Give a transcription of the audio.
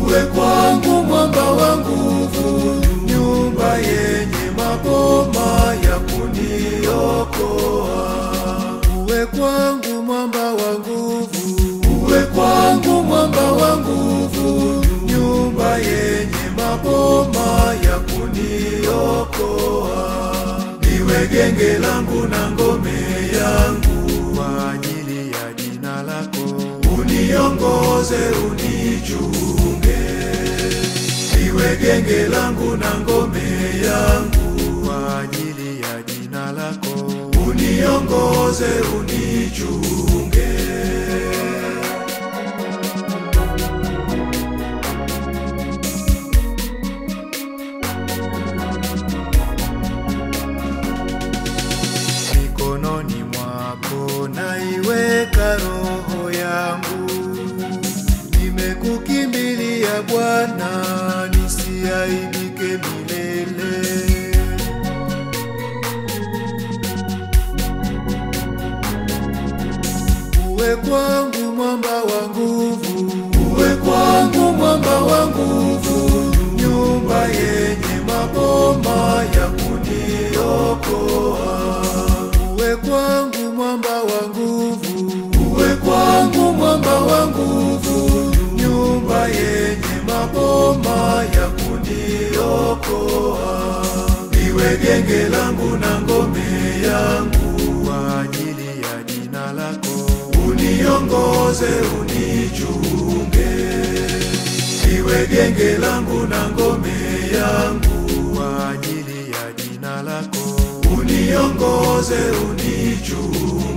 uwe kwangu mwamba wa nguvu, nyumba yenye maboma ya kuniokoa. Uwe kwangu mwamba wa nguvu, uwe kwangu mwamba wa nguvu, nyumba yenye maboma ya kuniokoa. Niwe genge langu na ngome yangu kwa ajili ya jina lako, uniongoze unichunge. Niwe genge langu na ngome yangu kwa ajili ya jina lako, uniongoze unichunge. mikononi mwako naiweka roho yangu, nimekukimbilia Bwana, nisiaibike milele. Uwe kwangu mwamba wa nguvu, uwe kwangu mwamba wa nguvu, nyumba yenye maboma ya kuniokoa. Uwe kwangu mwamba wa nguvu, uwe kwangu mwamba wa nguvu, nyumba yenye maboma ya kuniokoa. Niwe genge langu na ngome yangu kwa ajili ya jina lako, uniongoze unichunge. Niwe genge langu na ngome yangu kwa ajili ya jina lako, uniongoze unichunge.